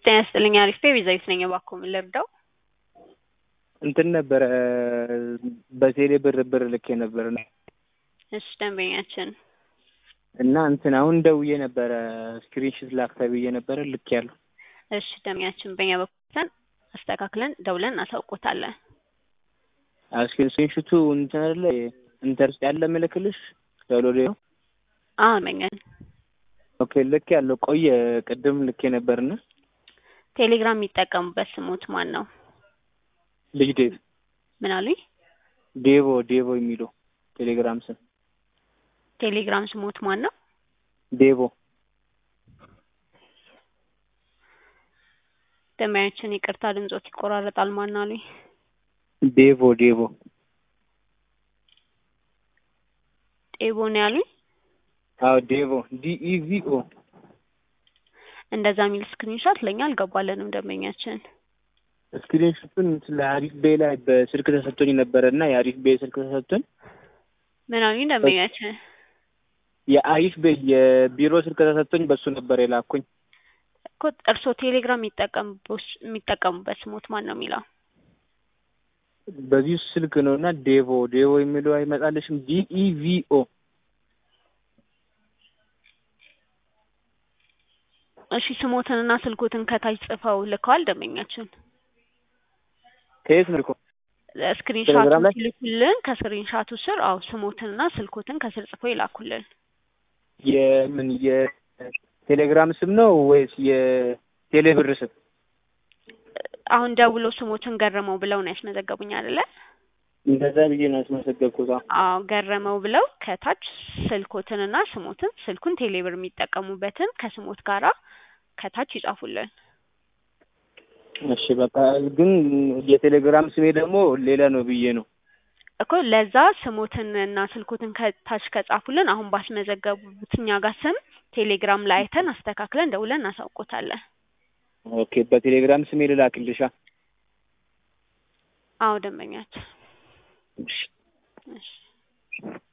ጤና ይስጥልኝ አሪፍ ቤዛዊት ነኝ። እባክዎ ምን ልርዳው? እንትን ነበረ በቴሌ ብር ብር ልኬ ነበር እሺ ደንበኛችን እና እንትን አሁን ደውዬ ነበረ ስክሪንሽት ላክ ተብዬ ነበረ ልክ ያለው እሺ ደንበኛችን በእኛ በኩል አስተካክለን ደውለን እናሳውቆታለን። ስክሪንሽቱ እንትን አይደለ ኢንተርስት ያለ ምልክልሽ ዳውንሎድ ነው። አሁን መኛን ኦኬ ልክ ያለው ቆየ ቅድም ልኬ ነበርና ቴሌግራም የሚጠቀሙበት ስሞት ማን ነው? ልጅ ዴቭ ምን አሉኝ? ዴቮ ዴቮ የሚለው ቴሌግራም ስም ቴሌግራም ስሞት ማን ነው? ዴቮ ደንበኛችን ይቅርታ ድምጾት ይቆራረጣል። ማን አሉኝ? ዴቮ ዴቮ ዴቦ ነው ያሉኝ። አዎ ዴቮ ዲኢቪኦ እንደዛ የሚል ስክሪንሾት ለእኛ አልገባለንም። ደንበኛችን ስክሪንሾቱን ስለ አሪፍ ቤ ላይ በስልክ ተሰጥቶኝ ነበረ እና የአሪፍ ቤ ስልክ ተሰጥቶኝ ምን አሉኝ? ደንበኛችን የአሪፍ ቤ የቢሮ ስልክ ተሰጥቶኝ በሱ ነበር የላኩኝ እኮ እርስዎ ቴሌግራም የሚጠቀሙበት ስሞት ማን ነው የሚለው? በዚህ ስልክ ነው እና ዴቮ ዴቮ የሚለው አይመጣልሽም? ዲኢቪኦ እሺ ስሞትንና ስልኮትን ከታች ጽፈው ልከዋል። ደንበኛችን ከየት ነው? ስክሪንሻቱን ሲልኩልን ከስክሪንሻቱ ስር አው ስሞትንና ስልኮትን ከስር ጽፈው ይላኩልን። የምን የቴሌግራም ስም ነው ወይስ የቴሌብር ስም? አሁን ደውሎ ስሞትን ገረመው ብለው ነው ያስመዘገቡኝ አይደለ? እንደዛ ብዬ ነው ያስመዘገብኩት። አዎ ገረመው ብለው ከታች ስልኮትንና ስሞትን ስልኩን ቴሌብር የሚጠቀሙበትን ከስሞት ጋራ ከታች ይጻፉልን። እሺ በቃ ግን የቴሌግራም ስሜ ደግሞ ሌላ ነው ብዬ ነው እኮ ለዛ ስሞትን እና ስልኮትን ከታች ከጻፉልን አሁን ባስመዘገቡት እኛ ጋር ስም ቴሌግራም ላይ አይተን አስተካክለን ደውለን እናሳውቆታለን። ኦኬ በቴሌግራም ስሜ ልላክልሻ? አዎ ደንበኛችን እሺ እሺ